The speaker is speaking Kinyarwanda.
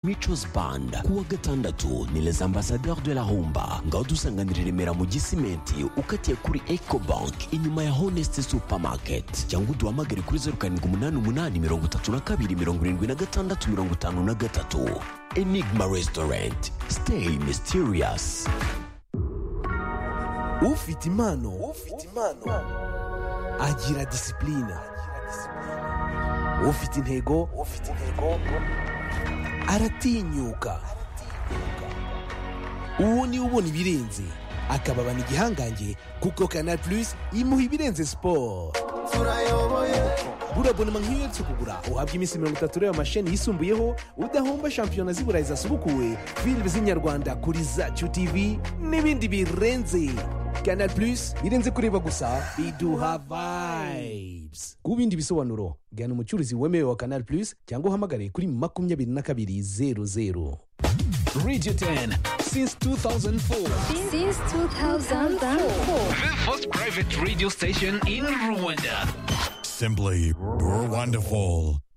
Mico's Band kuwa gatandatu ni les ambassadeurs de la rumba ngaho dusanganira i Remera mu gisimenti ukatiye kuri Ecobank inyuma ya Honest Supermarket cyangwa uduhamagare kuri zeru karindwi umunani umunani mirongo itatu na kabiri mirongo irindwi na gatandatu mirongo itanu na gatatu Enigma Restaurant Stay Mysterious ufite impano ufite impano agira disipulina ufite intego ufite intego aratinyuka uwo niwe ubona ibirenze akababana igihangange kuko kanal plus imuha ibirenze siporo buriya bonema nk'iyo uherutse kugura uhabwa iminsi mirongo itatu ureba amasheni yisumbuyeho udahomba shampiyona z'i burayi zasubukuwe filime z'inyarwanda kuri zacu tv n'ibindi birenze kanal plus birenze kureba gusa biduha vibes ku bindi bisobanuro gana umucuruzi wemewe wa kanal plus cyangwa uhamagare kuri makumyabiri na kabiri zeru zeru Radio 10 since 2004. since 2004. The first private radio station in Rwanda. Simply, you're wonderful.